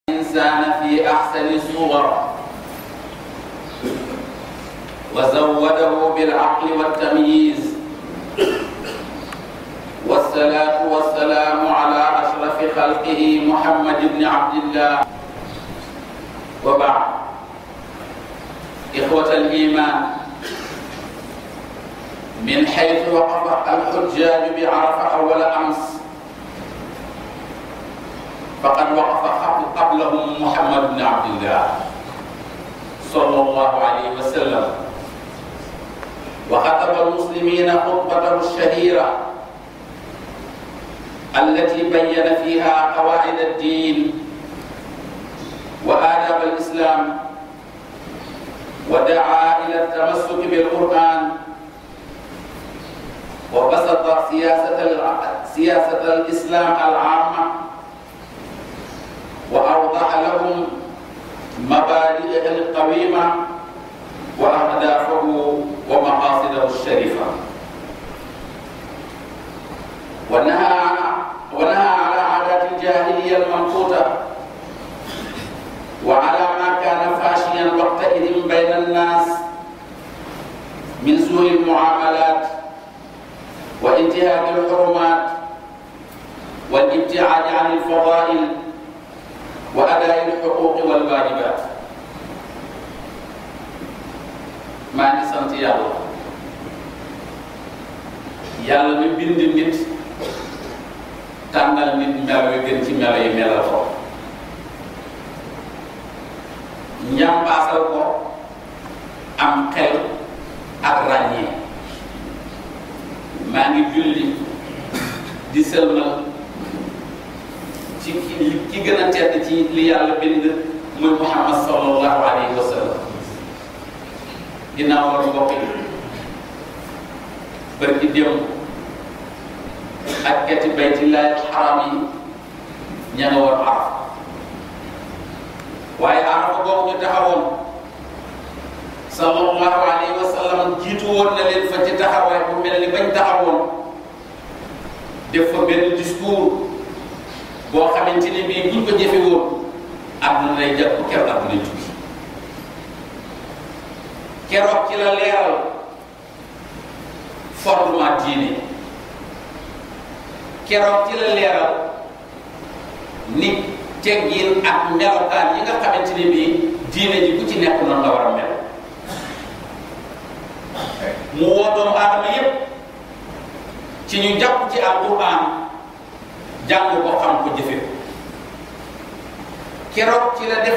الإنسان في أحسن الصور وزوده بالعقل والتمييز والصلاة والسلام على أشرف خلقه محمد بن عبد الله وبعد إخوة الإيمان من حيث وقف الحجاج بعرفة أول أمس فقد وقف قبلهم محمد بن عبد الله صلى الله عليه وسلم وخطب المسلمين خطبته الشهيرة التي بين فيها قواعد الدين وآداب الإسلام ودعا إلى التمسك بالقرآن وبسط سياسة سياسة الإسلام العامة وأوضح لهم مبادئه القويمة وأهدافه ومقاصده الشريفة ونهى عن ونهى على عادات الجاهلية المنقوطة وعلى ما كان فاشيا وقتئذ بين الناس من سوء المعاملات وانتهاك الحرمات والابتعاد عن الفضائل وأداء الحقوق والواجبات maa ngi sant yàlla yàlla mi bind nit tànnal nit melo yu gën ci melo yi melal ko njàmbaasal ko am xel ak ràññee maa ngi julli di sëlmal ci ki ki gën a tedd ci li yàlla bind muy Muhammad sallallahu alayhi wa sallam ginnaaw loolu mbokk yi bari ci démb ak kati baytillahi xaram yi ña nga woon arafa waaye arafa boobu ñu taxawoon sallallahu alayhi wa sallam jiitu woon na leen fa ci taxawaay bu mel ni bañ taxawoon def fa benn discours boo xamante ni bii buñ ko jëfe woon àdduna lay jàpp keroog àdduna tukki keroog ci la leeral fondement diine keroog ci la leeral nit teggin ak melokaan yi nga xamante ni bii diine ji ku ci nekk noonu la war a mel mu woo doomu aadama yépp ci ñu jàpp ci alquran jàng ko xam ko jëfe keroog ci la def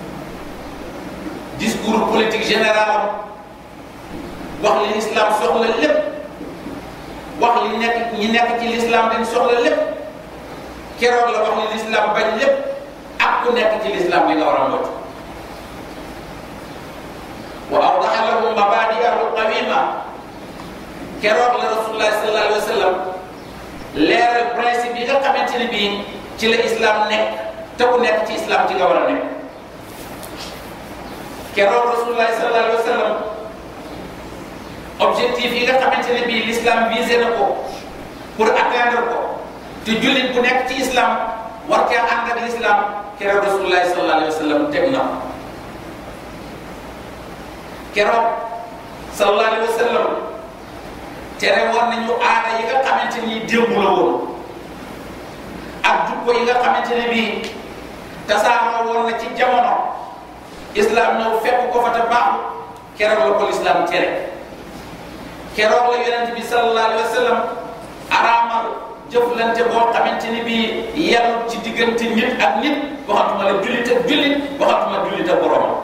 discours politique général wax li l'islam soxla lépp wax li nekk ñi nekk ci l'islam dañ soxla lépp keroog la wax li l'islam bañ lépp ak ku nekk ci l'islam li nga war a moytu wa awdaha lahum mabadi'ahu qawima keroog la rasulullah sallallahu alayhi wa sallam leeral principe yi nga xamante ne bii ci la islam nekk te ku nekk ci islam ci nga war a nekk keroog rasulullah sallallahu alayhi wa sallam objectif yi nga xamante ne bii l'islam visé na ko pour atteindre ko te jullit bu nekk ci islam war caa ànd ak l'islam keroog rasulullah sallallahu alayhi wa sallam teg na ko keroog sallallahu alayhi wa sallam tere woon nañu aada yi nga xamante ni démb la woon ak jukko yi nga xamante ne bii tasaaroo woon na ci jamono islam ñëw fekk ko fa te baaxu keroog la ko l'islam tere keroog la yonent bi sallallahu alayhi wa sallam araamal jëflante boo xamante ni bii yàlla ci diggante nit ak nit waxatuma la jullit ak jullit waxatuma jullit ak borom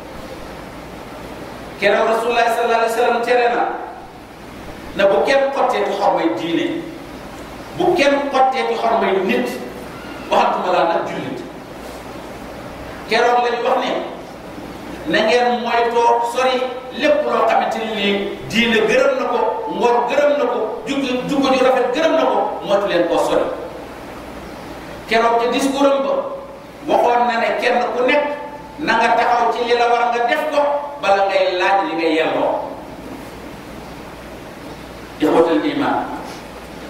keroog rasulullah sallallahu alayhi wa sallam tere na na bu kenn xotteeti xormay diine bu kenn xotteeti xormay nit waxatuma laa nag jullit keroog la ñu wax ne na ngeen moytoo sori lépp loo xamante ni lii diine gërëm na ko ngor gërëm na ko jukki jukko ju rafet gërëm na ko moytu leen koo sori keroog ca discours am ba waxoon na ne kenn ku nekk na nga taxaw ci li la war nga def ko bala ngay laaj li ngay yelloo ixwatal iman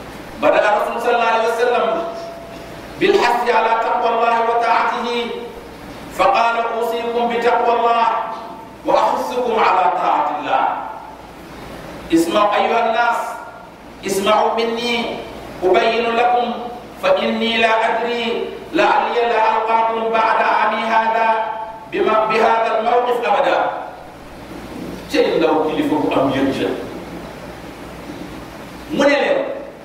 bada rasul sallallahu alayhi wa sallam بالحث على تقوى الله وطاعته الله وأحثكم على طاعة الله اسمعوا أيها الناس اسمعوا مني أبين لكم فإني لا أدري لعلي لا ألقاكم بعد عامي هذا بما بهذا الموقف أبدا شيء لو كلفه أم يرجع mu ne leen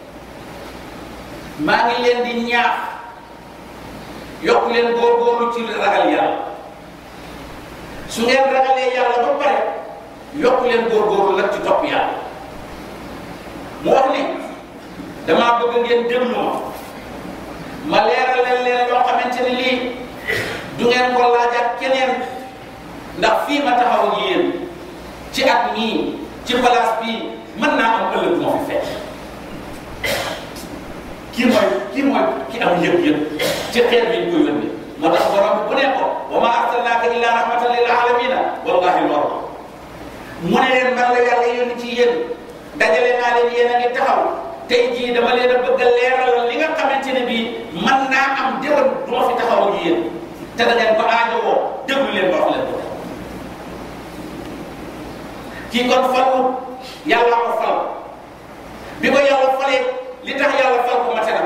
maa ngi leen di ñaax yokk leen góorgóorlu ci ragal yàlla su ngeen ragalee yàlla ba pare yokk leen góorgóorlu nag ci topp yàlla mu wax ni damaa bëgg ngeen déglu ma ma leeral leen leen loo xamante ni lii du ngeen ko laaj ak keneen ndax fii ma taxaw ak yéen ci at mii ci place bii mën naa am ëllëg moo fi fekk kii mooy kii mooy ki am yëg-yëg ci xeet bi ñu koy yónni moo tax borom bu ne ko wa ma arsalnaaka illa rahmatan lil alamina wallahi loolu mu ne leen man la yàlla yónni ci yéen dajale naa leen yéen a ngi taxaw tey jii dama leen a bëgg a leeral li nga xamante ne bii man naa am déwén du ma fi taxaw ak yéen te da ngeen ko aajowoo déglu leen ba wax leen ko kii kon falu yàlla ko fal bi ko yàlla falee li tax yàlla fal ko mate na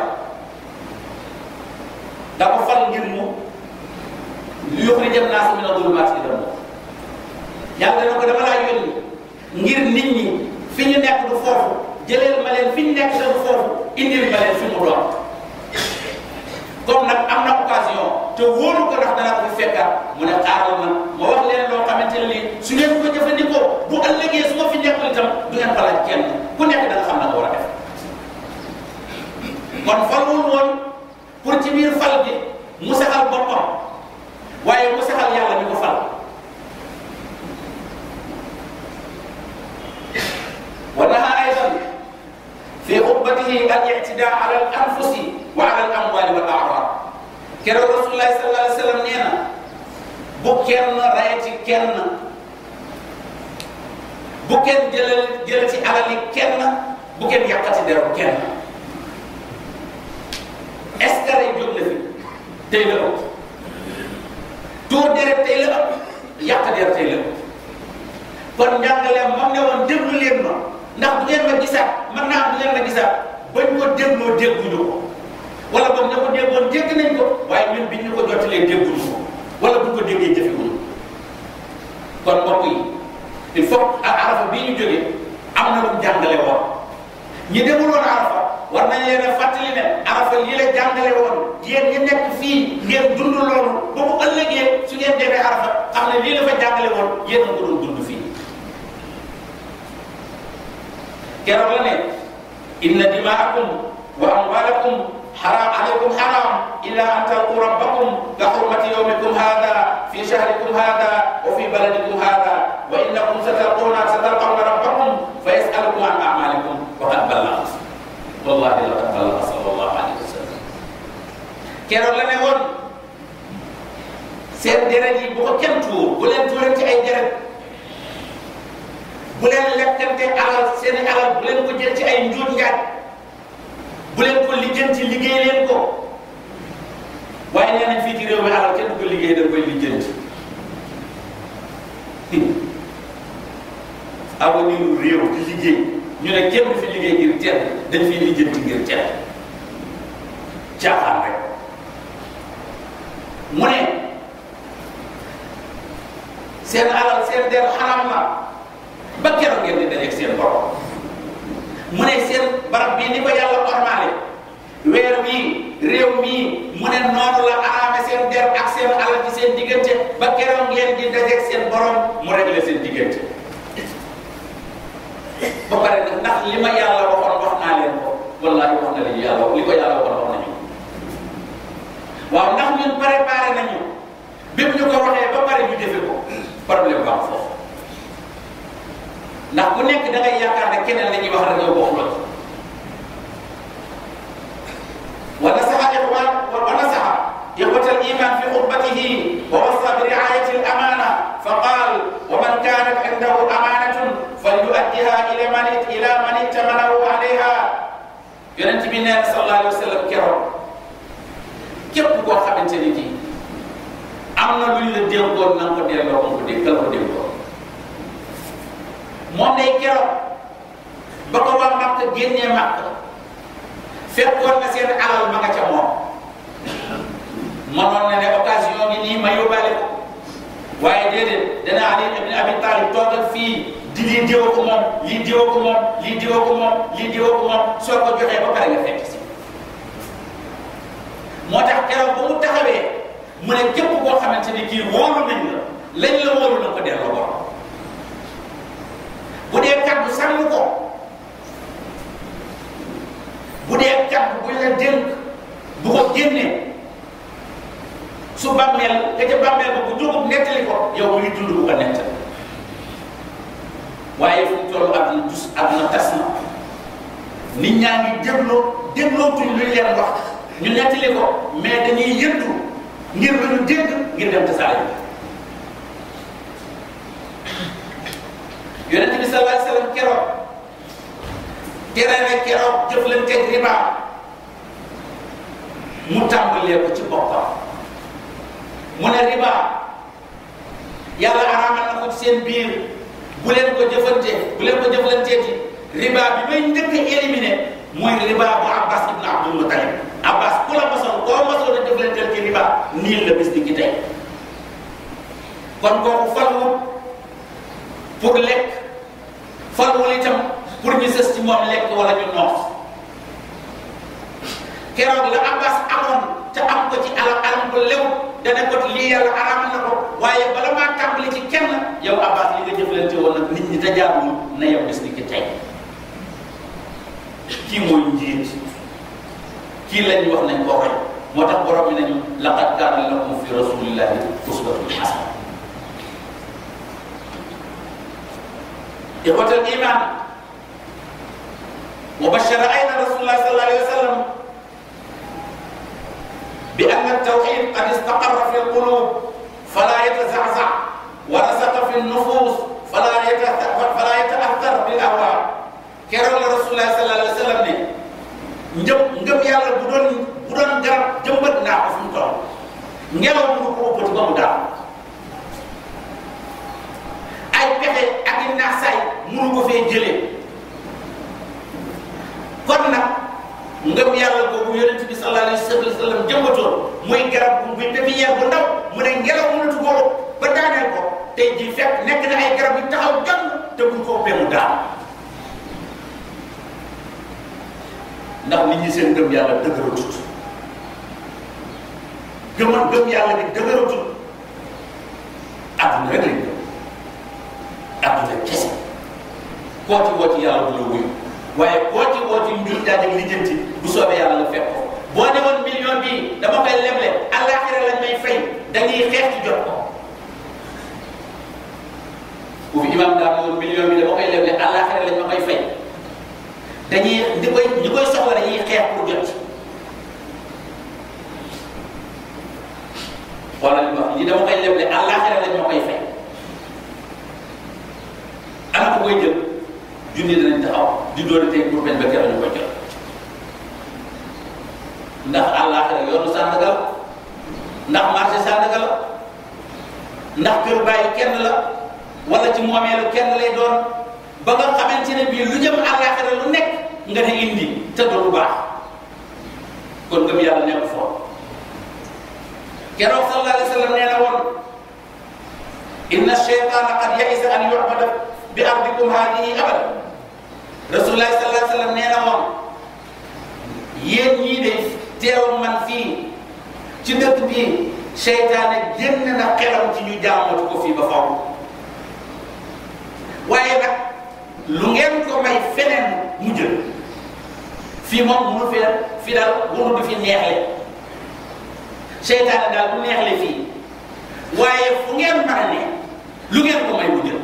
da ko fal ngir mu yuxrija naasa mina zulumaati ila nuur yàlla na ko dama laa yónni ngir nit ñi fi ñu nekk du foofu jëleel ma leen fi ñu nekk du foofu indil ma leen fi mu doon comme nag am na occasion te wóoru ko ndax dana ko fi fekkaat mu ne xaaral na ma wax leen loo xamante ne lii su ngeen ko jëfandikoo bu ëllëgee su ma fi nekkul itam du ngeen ko laaj kenn ku nekk da nga xam na nga war a def kon falul woon pour ci biir fal bi mu saxal boppam waaye mu saxal yàlla mi ko fal wa naha aydan fi xutbatihi al ictidaa ala al anfusi wa ala al amwali wal aaraad keroog rasulullahi sallallahu alayhi wa sallam nee na bu kenn rayati kenn bu kenn jëlal jël ci alali kenn bu kenn yàqati deram kenn est ce que rey jóg na fi tey la ëpp tuur deret tey la ëpp yàq der tey la ëpp kon njàngaleem moom ne woon déglu leen ma ndax bu ngeen ma gisaat mën naa am bu ngeen ma gisaat bañ ko dégloo dégguñu ko wala boog ña ko déggoon dégg nañ ko waaye ñun biñ ñu ko jottalee dégguñu ko wala buñ ko déggee jëfewuñu kon mbokk yi il faut ak arafa bii ñu jógee am na lu mu jàngale woon ñi demul woon arafa war nañ leen a fàttali ne arafa lii la jàngale woon yéen ñi nekk fii ngeen dund loolu ba mu ëllëgee su ngeen demee arafa xam ne lii la fa jàngale woon yéen a ko doon dund fii keroog la ne inna dimaakum wa amwalakum حرام عليكم حرام إلا أن تلقوا ربكم كحرمة يومكم هذا في شهركم هذا وفي بلدكم هذا وإنكم ستلقون ستلقون ربكم فيسألكم عن أعمالكم وقد بلغت والله لقد بلغ صلى الله عليه وسلم keroog la ne woon seen deret yi bu ko kenn tuur bu leen tuurante ay deret bu leen lekkante alal seen alal bu leen ko jël ci ay njuut njaaj bu leen ko lijjanti liggéey leen ko waaye nee nañ fii ci réew mi alal kenn du ko liggéey da koy lijjanti avenir réew di liggéey ñu ne kenn du fi liggéey ngir teel dañ fiy lijjanti ngir teel caaxaan rek mu ne seen alal seen der xaram na ba keroog ngeen di dajeeg seen borom mu ne seen barab bii ni ko yàlla ormaale weer bii réew mii mu ne noonu la araame seen der ak seen alal ci seen diggante ba keroog ngeen di dajeeg seen borom mu réglé seen diggante ba pare nag ndax li ma yàlla waxoon wax naa leen ko wallaahi wax na li yàlla li ko yàlla waxoon wax nañu waaw ndax ñun préparé nañu bépp ñu ko waxee ba pare ñu jëfe ko problème baax foofu ndax ku nekk da ngay yaakaar ne keneen la ñuy wax rek yow bokk la wa nasaha ixwan wa nasaha ixwat al iman fi xutbatihi wa wasa bi riayati al amana fa qal wa man kanat indahu amanatun falyuaddiha ila man ila man ittamanahu alayha yonent bi nee na sallallahu alayhi wa sallam keroog képp koo xamante ni kii am am na luñ la dénkoon na nga ko delloo ko dégg kala ko dénkoon moom day keroog ba ko waa Makka génnee Makka fekkoon na seen alal ma nga ca moom mënoon na ne occasion bi nii ma yóbbaale ko waaye déedéet dana Ali ibn Abi Talib toogal fii di lii diwa ko moom lii diwa ko moom lii diwa ko moom lii diwa ko moom soo ko joxee ba pare nga fekk si moo tax keroog ba mu taxawee mu ne képp koo xamante ni kii wóolu nañ la lañ la wóolu na ko delloo borom bu dee kaddu sàmm ko bu dee kaddu buñ la dénk bu ko génnee su bàmmeel ka ca bàmmeel ba bu jógub nettali ko yow mu ngi dund bu ko nettali waaye fu mu toll àdduna dus àdduna tas na nit ñaa ngi dégloo déglootuñ luñ leen wax ñu nettali ko mais dañuy yëndu ngir lu ñu dégg ngir dem tasaare bi yonente bi sallallahu alayhi wasallam keroog tere ne keroog jëflanteeg riba mu tàmbalee ko ci boppam mu ne riba yàlla araamal na ko ci seen biir bu leen ko jëfante bu leen ko jëflanteeti riba bi may njëkk a éliminé mooy riba bu Abbas ibn Abdul Muttalib Abbas ku la mosoon koo mosoon a jëflanteel ci riba nii la bis di ki tey kon kooku falwul pour lekk falwul itam pour ñu sës ci moom lekk wala ñu noos keroog la Abbas amoon te am ko ci alam alam ko lew dana ko lii yàlla araamal na ko waaye bala maa tàmbali ci kenn yow Abbas li nga jëflante woon nag nit ñi te jaarul na yow bis ni ki tey kii mooy njiit kii lañ wax nañ ko roy moo tax borom bi nañu laqad kaana lakum fi rasulillahi uswatun hasana إخوة الإيمان وبشر أيضا رسول الله صلى الله عليه وسلم بأن التوحيد قد استقر في القلوب فلا يتزعزع ورسخ في النفوس فلا فلا يتأثر بالأهواء keroog la rasulullah sallallahu alayhi wa sallam ne njëm ngëm yàlla bu doon bu doon garab jëmbat naa ko fu mu toll ngelaw mënu ko ëppati ba mu daal ay pexe ak i naasaay mënu ko fee jëlee kon nag ngëm yàlla boobu yonent bi sallallahu alayhi wa sallam jëmbatoon muy garab bu muy pépinière bu ndaw mu ne ngelaw mënatu ko ba daaneel ko tey jii fekk nekk na ay garab yu taxaw jàng te buñ ko ëppee mu daal ndax nit ñi seen gëm yàlla dëgëratut gëman gëm yàlla gi dëgëratut adduna rek lañ gëm adduna kese koo ci woo ci yàlla du la wuyu waaye koo ci woo ci njur jaaj ak lijjanti bu soobee yàlla nga fekk ko boo ne woon million bii dama koy leble àllaaxira lañ may fay dañuy xeex ci jot ko bu fi imam daa ne woon million bi dama koy leble àllaaxira lañ ma koy fay dañuy ñi koy ñi koy soxla dañuy xeex pour jot ci xoolal li ma wax li dama koy leble àllaaxira lañ ma koy fay ana ko koy jël junni danañ taxaw di doon tey pour bañ ba keroog ñu koy jot ndax àllaaxira yoonu Sandaga la ndax marché Sandaga la ndax kër bàyyi kenn la wala ci moomeelu kenn lay doon ba nga xamante ne bii lu jëm àllaaxira lu nekk nga ne indi te du lu baax kon ngëm yàlla nekk foofu keroog sallallahu alayhi wa sallam nee na woon inna shaytaana qad yaisa an yu'bada bi ardikum haadihi abada rasulullahi sallallahu alayhi wa sallam nee na woon yéen ñii de teew man fii ci dëkk bii seytaane génn na xelam ci ñu jaamatu ko fii ba faw waaye nag lu ngeen ko may feneen mu jël fii moom munu fi fi daal wunu du fi neexle seytaane daal bu neexle fii waaye fu ngeen mën a ne lu ngeen ko may mu jël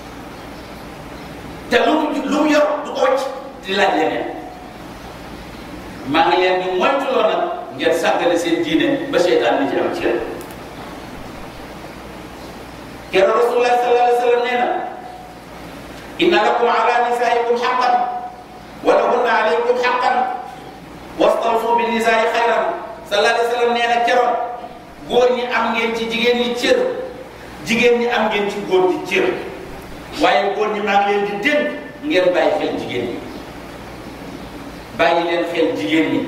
te lu mu lu mu yor du ko wacc di laaj leneen maa ngi leen di moytuloo nag ngeen sàggale seen diine ba seytaan li ci am ci keroog rasulullah sallallahu alayhi wa sallam nee na inna lakum ala nisaikum xaqan wa lahunna alaykum xaqan wastawsu bi nisaai xayran sallallahu alayhi wa sallam nee na keroog góor ñi am ngeen ci jigéen ñi cër jigéen ñi am ngeen ci góor ñi cër waaye góor ñi maa ngi leen di dénk ngeen bàyyi xel jigéen ñi bàyyi leen xel jigéen ñi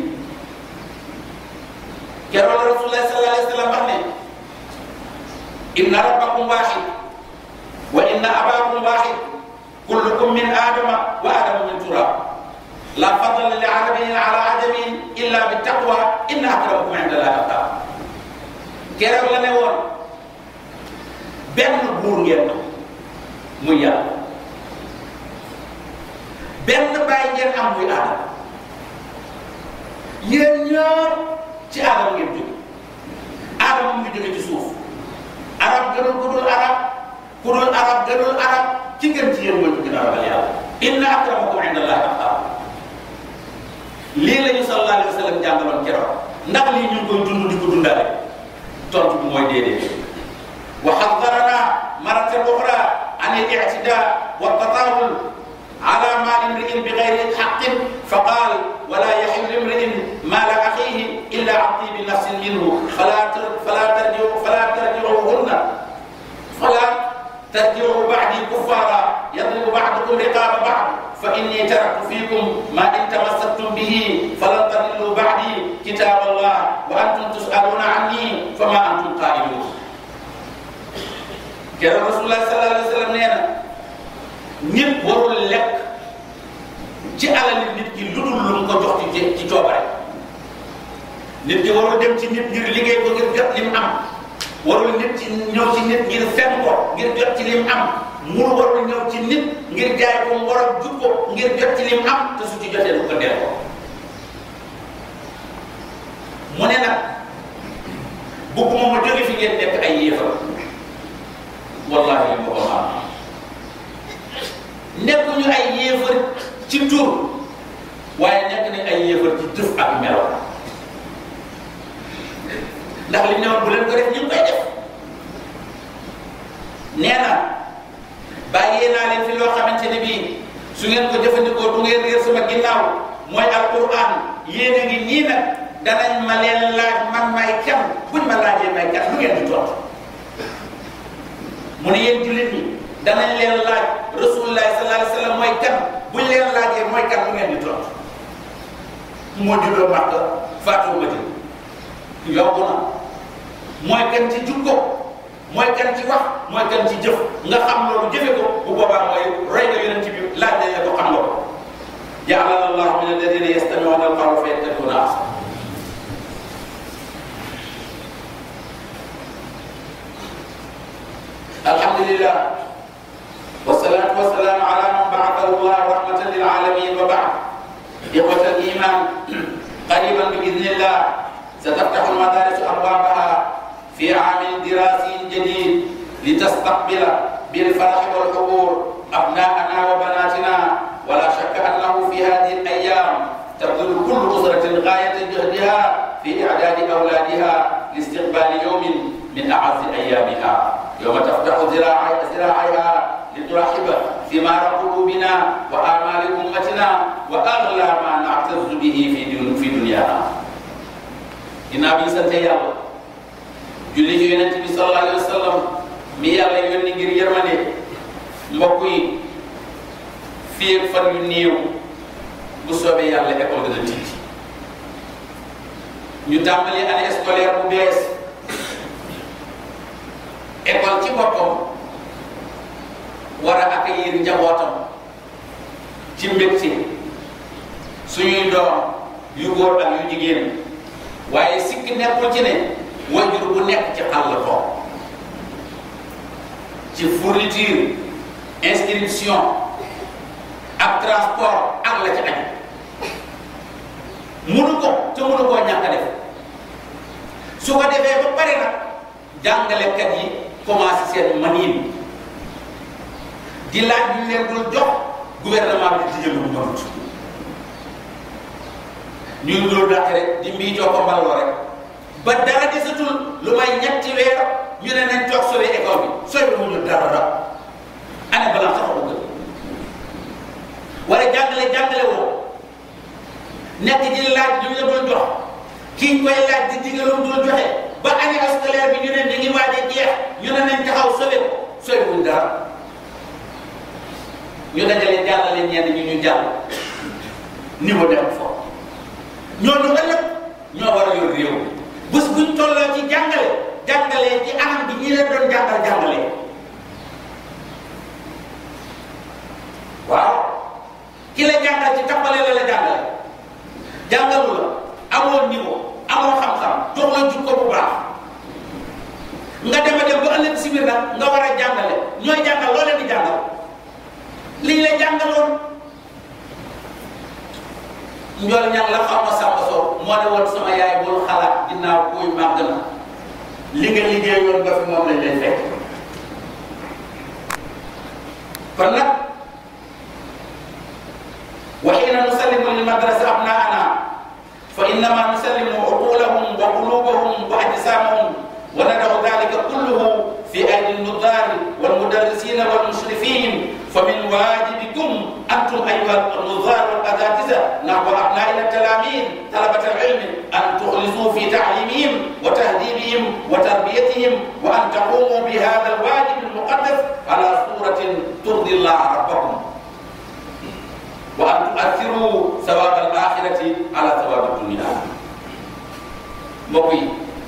keroog la rasulullah sallallahu alayhi wa sallam wax ne inna rabbakum waxid wa inna abakum waxid kullukum min adama wa adamu min turab la fadla li arabiyin ala ajamin illa bi taqwa inna akramakum inda allahi atqakum keroog la ne woon benn buur ngeen am muy yàlla benn bàyyi ngeen am muy aadama yéen ñëpp ci aadama ngeen jóge aadama mu ngi jóge ci suuf arab gënul ku dul arab ku dul arab gënul arab ci ngeen ci yéen mooy ci gën a ragal yàlla inna akramakum inda allahi atqakum lii la ñu sallallahu alayhi wa sallam jàngaloon keroog ndax lii ñu ngi koy dund di ko dundaale tontu bi mooy déedéet wa xaddarana maratan uxra an al ictida wa tatawul ala maali imriin bi gayri xaqin fa qaal wala yaxillu imriin maala axiihi illa an tibi nafsin minhu fala fala tarjiu fala tarjiuhunna fala tarjiu bacdi kuffaara yadribu bacdukum riqaaba bacd fa inni taraktu fiikum ma in tamassaktum bihi falan tadillu bacdi kitaab allah wa antum tusaluuna anni fama antum qaa'iluun keroog rasulullah sallallahu alayhi wa sallam nee na nit warul lekk ci alali nit ki lu dul lu mu ko jox ci ci coobare nit ki warul dem ci nit ngir liggéey ko ngir jot li mu am warul nit ci ñëw ci nit ngir fen ko ngir jot ci li mu am mur warul ñëw ci nit ngir jaay ko ngor ak jub ko ngir jot ci li mu am te su ci jotee lu ko dee ko mu ne nag bëgguma ma jóge fi ngeen nekk ay yéefar wallahi li ma ko xam nekkuñu ay yéefar ci tur waaye nekk nañ ay yéefar ci jëf ak melo ndax li ñu ne woon bu leen ko def ñu ngi koy def nee na bàyyee naa leen fi loo xamante ne bii su ngeen ko jëfandikoo du ngeen réer sama ginnaaw mooy alquran yéen a ngi nii nag danañ ma leen laaj man may kan buñ ma laajee may kan lu ngeen di tontu mu ne yéen jullit ñi danañ leen laaj rasulullah sallallahu alayhi wa sallam mooy kan buñ leen laajee mooy kan lu ngeen di tontu moo juddoo Makka faatoo Madina yokku na mooy kan ci jukko mooy kan ci wax mooy kan ci jëf nga xam loolu jëfe ko bu boobaa mooy roy nga yonent bi laaj nañ la ko xam nga ko ja'alana allahu min alladina yastami'una alqawla fa yattabi'una ahsana alhamdulillah wassalatu wassalamu ala man ba'athahu allah rahmatan lil alamin wa ba'd ikhwata al-iman qariban bi idhnillah ستفتح المدارس أبوابها في عام دراسي جديد لتستقبل بالفرح والحضور أبناءنا وبناتنا ولا شك أنه في هذه الأيام تبذل كل أسرة غاية جهدها في إعداد أولادها لاستقبال يوم من أعز أيامها يوم تفتح ذراعيها لترحب ثمار قلوبنا وآمال أمتنا وأغلى ما نعتز به في دنيانا ginnaaw bi ñu sante yàlla julli ci yonent bi sallallahu alayhi wa sallam mi yàlla yónni ngir yërmande mbokk yi fii ak fan yu néew bu soobee yàlla école dana tiiti ñu tàmbali année scolaire bu bees école ci boppam war a accueillir njabootam ci mbégte suñuy doom yu góor ak yu jigéen waaye sikk nekkul ci ne wajur bu nekk ci xàll ko ci fourniture inscription ak transport ak la ci aju munu ko te munu koo ñàkk a def su ko defee ba pare nag jàngalekat yi commencé seen maniin di laaj ñu leen dul jox gouvernement bi di jël lu mënut ñu ngi doon dàq rek di mbii joo ko mbaloo rek ba dara desatul lu may ñetti weer ñu ne nañ toog sauver école bi sooy bi mu ñu dara dara année balaa sax ko gën wala jàngale jàngale woo nekk di laaj lu ñu la doon jox kii koy laaj di digal lu mu doon joxe ba année scolaire bi ñu ne ñu ngi waaj a jeex ñu ne nañ taxaw sauvé ko sauvé wuñ dara ñu dajale jàllale ñenn ñu ñu jàll niveau dem foofu ñooñu ëllëg ñoo war a yor réew bés buñ tolloo ci jàngale jàngalee ci anam bi ñi leen doon jàngal jàngalee waaw ki la jàngal ci tappale la la jàngale jàngalu la amoo niveau amoo xam-xam jox la jukko bu baax nga dem a dem ba ëllëg si biir nag nga war a jàngale ñooy jàngal loo leen di jàngal lii la jàngaloon njool ñang la xaw ma sàmba soo moo ne woon sama yaay bul xalaat ginnaaw kuy màgg na li nga liggéeyoon nga fi moom lañ lay fekk kon nag wa xiina nusallimu lil madrasa abnaana fa innama nusallimu uqulahum wa qulubahum wa ajsamahum wa nadacu dalika kulluhu fi aydi nnudaari walmudarrisina walmushrifin فمن واجبكم أنتم أيها النظار والأساتذة نحو أبنائنا التلاميذ طلبة العلم أن تخلصوا في تعليمهم وتهذيبهم وتربيتهم وأن تقوموا بهذا الواجب المقدس على صورة ترضي الله ربكم وأن تؤثروا ثواب الآخرة على ثواب الدنيا mbokk yi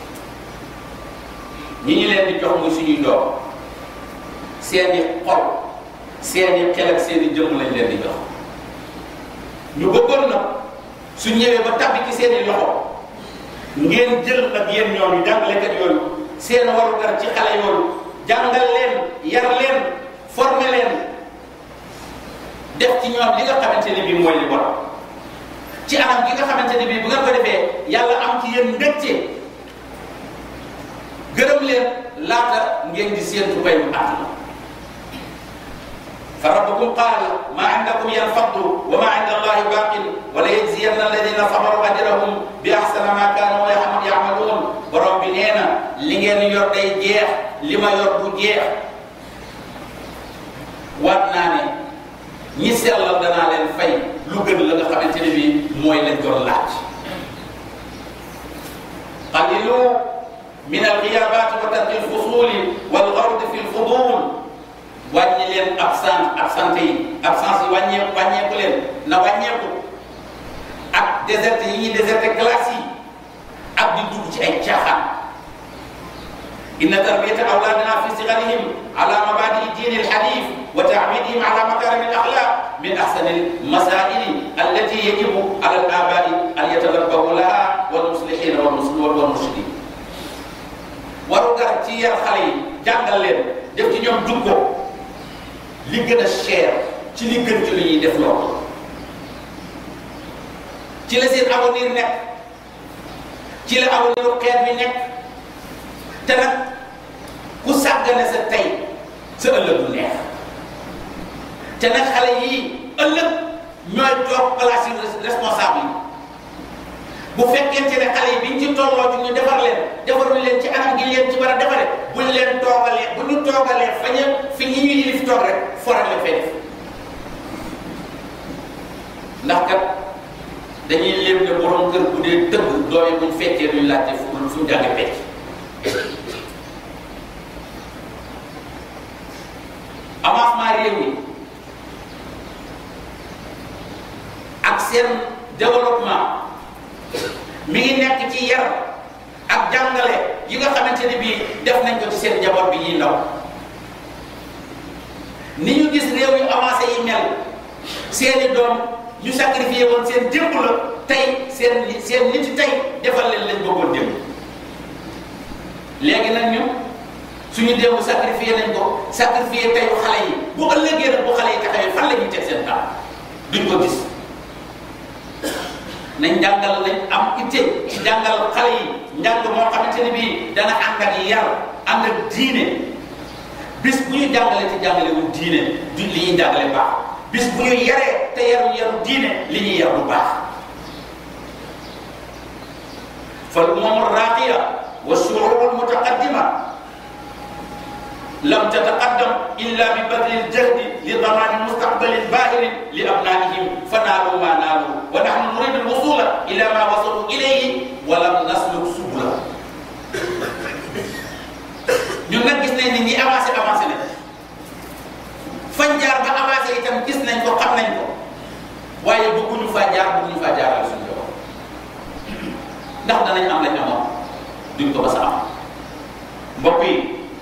ñi ñu leen di jox muy suñuy doom seeni xol seeni xel ak seeni jëmm lañ leen di jox ñu bëggoon nag su ñëwee ba tabbi ci seeni loxo ngeen jël nag yéen ñooñu jàngalekat yooyu seen warugar ci xale yooyu jàngal leen yar leen former leen def ci ñoom li nga xamante ne bii mooy li bon ci anam gi nga xamante ne bii bu ngeen ko defee yàlla am ci yéen mbégte gërëm leen laata ngeen di séentu bayu àdduna fa rabbukum qaala maa indakum yanfaddu wa maa inda allahi baaqin wa la yajziyanna alladina sabaru ajrahum bi ahsana ma kaanu yamaluun borom bi nee na li ngeen yor day jeex li ma yor du jeex waat naa ne ñi sellal danaa leen fay lu gën la nga xamante ne bii mooy lañ doon laaj qalilu min alxiyabaati wa tarki alfusuli walgard fi lfudul wàññi leen absent absente yi absence yi wàññeeku wàññeeku leen na wàññeeku ak déserte yi ñuy déserte classe yi ak di dugg ci ay caaxaan inna tarbiyata awlaadina fi sigarihim ala mabadii diini alxanif wa taamidihim ala makarimi alaxlaq min axsani almasaili allati yajibu ala alabai an yatalabbahu laha walmuslihina walmurshidin waru gar ci yar xale yi jàngal leen def ci ñoom jukko li gën a cher ci li gën ci li ñuy def loolu ci la seen avenir nekk ci la avenir xeet bi nekk te nag ku sàggane sa tey sa ëllëg du neex te nag xale yii ëllëg ñooy toog place yi responsable yi bu fekkente ne xale yi biñ ci tolloo ci ñu defar leen defaruñ leen ci anam gi leen ci war a defare buñ leen toogalee bu ñu toogalee fa ñu fi ñi ñu yilif toog rek foral la fee def ndax kat dañuy léem ne borom kër bu dee tëgg doom yi buñ fekkee duñ laajte fu fu ñu jànge pecc avancement réew mi ak seen développement mi ngi nekk ci yar ak jàngale yi nga xamante ne bii def nañ ko ci seen njaboot bi ñuy ndaw ni ñu gis réew yu avancé yi mel seeni doom ñu sacrifié woon seen démb la tey seen seen nit tey defal leen lañ bëggoon démb léegi nag ñu suñu démb sacrifié nañ ko sacrifié teyu xale yi bu ëllëgee nag bu xale yi taxawee fan la ñuy teg seen taal duñ ko gis nañ jàngal nañ am itte ci jàngal xale yi njàng moo xamante ne bii dana ànd ak yar ànd ak diine bis bu ñu jàngalee te jàngale wu diine du li ñuy jàngale baax bis bu ñu yaree te yaru yaru diine li ñuy yar bu baax fal umam raqiya wa shuruur mutaqaddima lam tataqaddam illa bi badli ljahdi li damani mustaqbalin bahirin li abnaihim fa naalu ma naalu wa nahnu nuridu alwusula ila ma wasalu ilayhi wa lam nasluk subula ñun nag gis nañ ni ñi avancé avancé nañ fañ jaar ba avancé itam gis nañ ko xam nañ ko waaye bëgguñu faa jaar bëgguñu faa jaaral suñu yoon ndax danañ am lañ amoon duñ ko ba sa am mbokk yi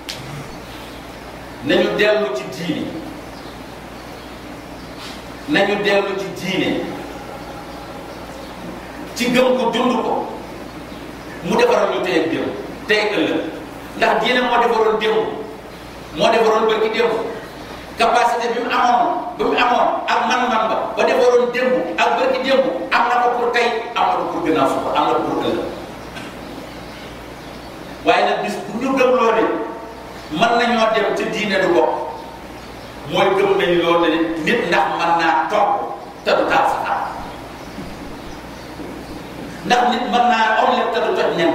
nañu dellu ci diine nañu dellu ci diine ci gëm ko dund ko mu defaral ñu tey ak démb tey ak ëllëg ndax diine moo defaroon démb moo defaroon bërki démb capacité bi mu amoon bi mu amoon ak man-man ba ba defaroon démb ak bërki démb am na ko pour tey am na ko pour gannaaw suba am na ko pour ëllëg waaye nag bis bu ñu gëm loolu mën nañoo dem ci diine du bokk mooy gëm nañ loolu ne nit ndax mën naa toog te du taal sa ndax nit mën naa omelette te du toj nen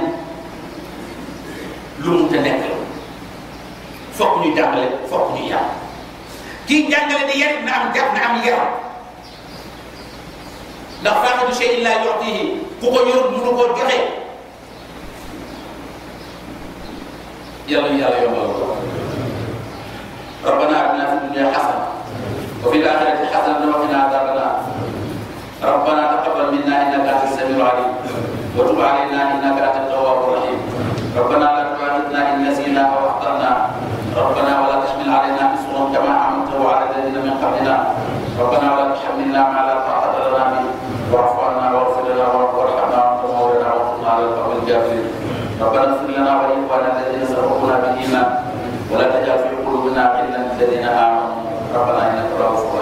lu mu te nekk la fokk ñu jàngale fokk ñu yar kii jàngale di yar na am jàpp na am yaram ndax faaxidu shay illaa yu'tihi ku ko yor mënu koo joxe yàlla yàlla yombal ko ربنا اتنا في الدنيا حسنه وفي الاخره حسنه وقنا عذاب النار ربنا تقبل منا انك انت السميع العليم وتب علينا انك انت التواب الرحيم ربنا لا تؤاخذنا ان نسينا او اخطانا ربنا ولا تحمل علينا اصرا كما حملته على الذين من قبلنا ربنا ولا تحملنا ما لا طاقه لنا به واعف عنا واغفر لنا وارحمنا وانت مولانا وانصرنا على القوم الكافرين ربنا اغفر لنا ولاخواننا الذين سبقونا بالايمان ولا تجعل في قلوبنا غلا للذين امنوا ربنا انك رؤوف